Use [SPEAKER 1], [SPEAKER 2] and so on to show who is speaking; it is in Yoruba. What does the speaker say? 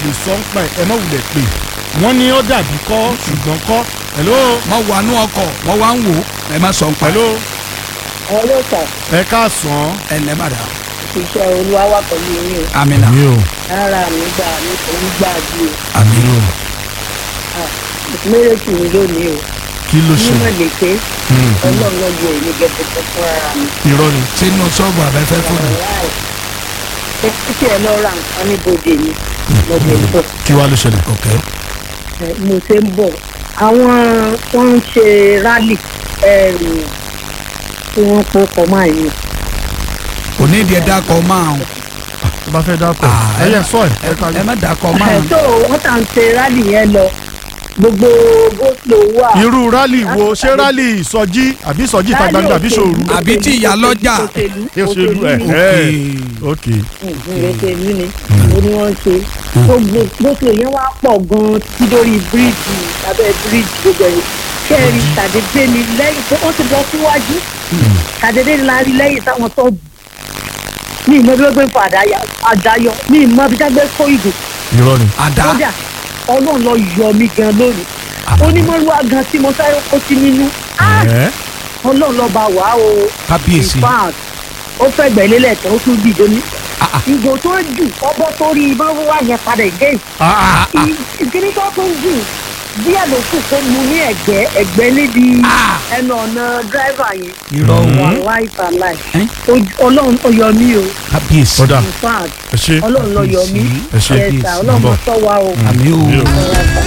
[SPEAKER 1] lè sọ ń pa ẹ̀ ẹ má wulẹ̀ pé wọ́n ní ó dàbí kọ́ ṣùgbọ́n kọ́ hello
[SPEAKER 2] wọ́n wà nú ọkọ̀ wọ́n wá ń wò ó ẹ má sọ ń pa
[SPEAKER 1] hello
[SPEAKER 3] ọlọ́sà
[SPEAKER 1] ẹ káàsán
[SPEAKER 2] ẹ lẹ́ bàdà
[SPEAKER 3] iṣẹ́ olúwa wà pẹ̀lú yín
[SPEAKER 2] amina
[SPEAKER 1] mi ò
[SPEAKER 3] o rárá mi gbà mí kò ń gbà bí
[SPEAKER 2] àmì o
[SPEAKER 3] o méjèèjì mi lónìí o
[SPEAKER 1] kí ló ṣe
[SPEAKER 3] mímọ̀ lè pé ọlọ́run lọ́jọ́ èmi gẹ́gẹ́ fún ara mi.
[SPEAKER 1] irọ́ ni
[SPEAKER 2] sínú ṣọ́ọ̀bù abẹ́fẹ́ fún mi
[SPEAKER 3] ẹ kí ẹ lọ ra nǹkan níbodè mi lọ́dẹ̀ ń bọ̀
[SPEAKER 1] kí wàá ló ṣẹlẹ̀
[SPEAKER 2] ok
[SPEAKER 3] ẹ, mo ṣe ń bọ̀ àwọn wọ́n ń ṣe rálì ẹ̀rù tí wọ́n kó kọ́ máa yẹn
[SPEAKER 2] òní ìdí ẹ dákọ̀ máa ń
[SPEAKER 1] tó bá fẹ́ dákọ̀
[SPEAKER 2] Ah,
[SPEAKER 1] ẹ yẹ sọ ẹ ẹ ká
[SPEAKER 2] ẹ má dákọ̀ máa
[SPEAKER 3] ẹ̀
[SPEAKER 2] ń
[SPEAKER 3] tó wọ́n tà ń ṣe rálì yẹn lọ gbogbo goslo wà.
[SPEAKER 1] irú rálì wo ṣé rálì ìsọjí àbí ìsọjí ìta gbangba àbí ṣòru
[SPEAKER 2] Àbí tí ìyá lọ́jà.
[SPEAKER 3] òṣèlú
[SPEAKER 1] òṣèlú ẹ
[SPEAKER 3] ni.
[SPEAKER 1] ẹ ok
[SPEAKER 3] òṣèlú ni mo ní wọ́n ṣe gbogbo goslo yẹn wá pọ̀ gan-an tí lórí bíríìjì abẹ́ bíríìjì gbogbo ẹ̀yìn kẹ́rin tàdédé ni lẹ́yìn tó wọ́n ti lọ síwájú tàdédé ni la rí lẹ́yìn táwọn tó ní ìmọ̀ bí wọ́n gbé ń fa àdáyọ àdáyọ ní ìmọ̀ bí wọ́n gbé kó ìgò
[SPEAKER 1] irọ́ ni
[SPEAKER 2] àdá
[SPEAKER 3] kódà ọlọ́run lọ yọ mí gan lónìí onímọ̀lúwa gan tí mo sáré kó sí nínú Ah!
[SPEAKER 1] ẹ
[SPEAKER 3] ọlọ́run lọ bá wà o
[SPEAKER 2] kábíyèsí
[SPEAKER 3] in fact ó fẹ́ gbẹ̀lélẹ̀ tán ó tún dìde ní.
[SPEAKER 2] Ah, ah.
[SPEAKER 3] ìgò tó ń jù ọbọ̀ tó rí mọ́wá yẹn padà again.
[SPEAKER 1] ah ah
[SPEAKER 3] ìkíní tó tún jù díẹ̀ ló kù kó mu ní ẹ̀gbẹ́ ẹ̀gbẹ́ níbi
[SPEAKER 2] Ah.
[SPEAKER 3] ẹnu ọ̀nà dráìvà yẹn.
[SPEAKER 2] irọ́
[SPEAKER 3] wà
[SPEAKER 2] o
[SPEAKER 3] láì fà láì.
[SPEAKER 2] Eh?
[SPEAKER 3] Ojú- ọlọ́run ó yọ mí o
[SPEAKER 2] kábíyèsí
[SPEAKER 1] ọ̀dà
[SPEAKER 3] in fact
[SPEAKER 1] ẹ ṣe
[SPEAKER 3] ọlọ́run ló yọ mí
[SPEAKER 1] ẹ ṣe
[SPEAKER 3] ẹ̀sà ọlọ́run
[SPEAKER 1] Bọ̀.
[SPEAKER 3] sọ wa o.
[SPEAKER 2] àmì o
[SPEAKER 1] Mi ò-
[SPEAKER 3] Ọ̀rọ̀ àṣà.